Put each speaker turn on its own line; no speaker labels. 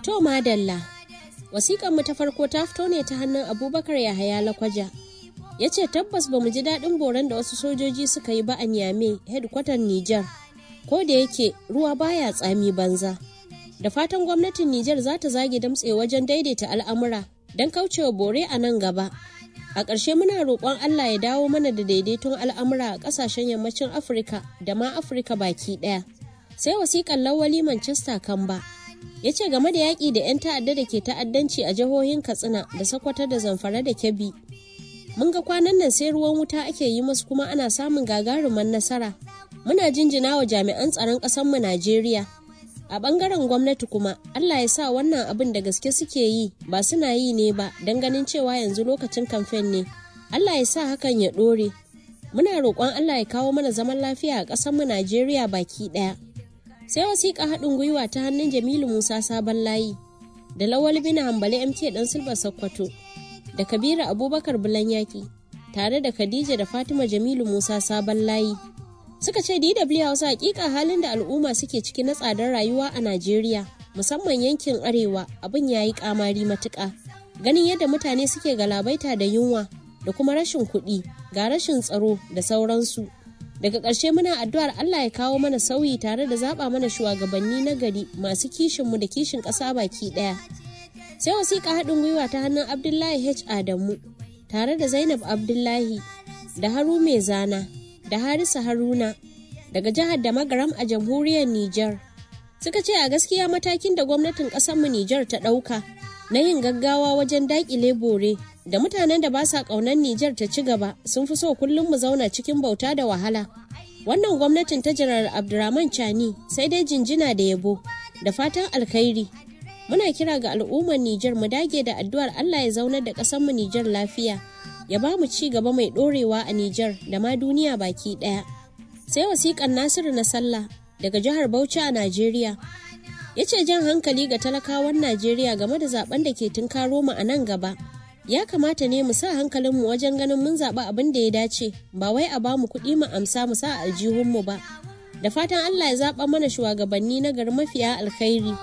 To madalla, wasiƙanmu ta farko ta fito ne ta hannun Abubakar Yahaya Lakwaja. Ya ce tabbas ba mu ji daɗin boron da wasu sojoji suka yi ba a Niamey, hedkwatar Nijar. Ko da yake ruwa baya tsami banza. Da fatan gwamnatin Nijar za ta zage damtse wajen daidaita al'amura don kaucewa bore a nan gaba. A ƙarshe muna roƙon Allah ya dawo mana da daidaiton al'amura a ƙasashen yammacin Afirka da ma Afirka baki ɗaya. Sai wasiƙan lawali Manchester Kamba. Ya ce game da yaƙi da 'yan ta'adda da ke ta'addanci a jihohin Katsina da Sokoto da Zamfara da Kebbi. Mun ga kwanan nan sai ruwan wuta ake yi musu kuma ana samun gagaruman nasara. Muna jinjina wa jami'an tsaron ƙasarmu Najeriya. A ɓangaren gwamnati kuma, Allah ya sa wannan abin da gaske suke yi ba suna yi ne ba don ganin cewa yanzu lokacin kamfen ne. Allah ya sa hakan ya ɗore. Muna roƙon Allah ya kawo mana zaman lafiya a ƙasarmu Najeriya baki ɗaya. Sai wasiƙa haɗin gwiwa ta hannun Jamilu Musa Sabon Layi da Lawal Bina Hambali MT ɗan Silba Sokoto da Kabiru Abubakar Bulan Yaki tare da Khadija da Fatima Jamilu Musa Sabon Layi. suka ce DW Hausa hakika halin da al'umma suke ciki na tsadar rayuwa a Najeriya musamman yankin arewa abin yayi kamari matuƙa ganin yadda mutane suke galabaita da yunwa da kuma rashin kuɗi ga rashin tsaro da sauransu daga ƙarshe muna addu'ar Allah ya kawo mana sauyi tare da zaɓa mana shugabanni na gari masu kishinmu da kishin ƙasa baki ɗaya sai wasiƙa haɗin gwiwa ta hannun Abdullahi H Adamu tare da Zainab Abdullahi da Haru Mai Zana da Harisa Haruna daga jihar da magaram a jamhuriyar Nijar. Suka ce a gaskiya matakin da gwamnatin ƙasarmu Nijar ta ɗauka na yin gaggawa wajen daƙile bore da mutanen da ba sa ƙaunar Nijar ta ci gaba sun fi so kullum mu zauna cikin bauta da wahala. Wannan gwamnatin ta janar Abdurrahman Chani sai dai jinjina da yabo da fatan alkhairi. Muna kira ga al'ummar Nijar mu dage da addu'ar Allah ya zaunar da ƙasarmu Nijar lafiya. ya ba mu ci gaba mai ɗorewa a Nijar da ma duniya baki ɗaya. Sai wasiƙan Nasiru na sallah daga jihar Bauchi a Najeriya. Ya ce jan hankali ga talakawan Najeriya game da zaben da ke tunkaro mu a nan gaba. Ya kamata ne mu sa hankalinmu wajen ganin mun zaɓi abin da ya dace, ba wai a ba mu kuɗi mu amsa mu sa aljihunmu ba. Da fatan Allah ya zaɓa mana shugabanni na gari mafiya alkhairi.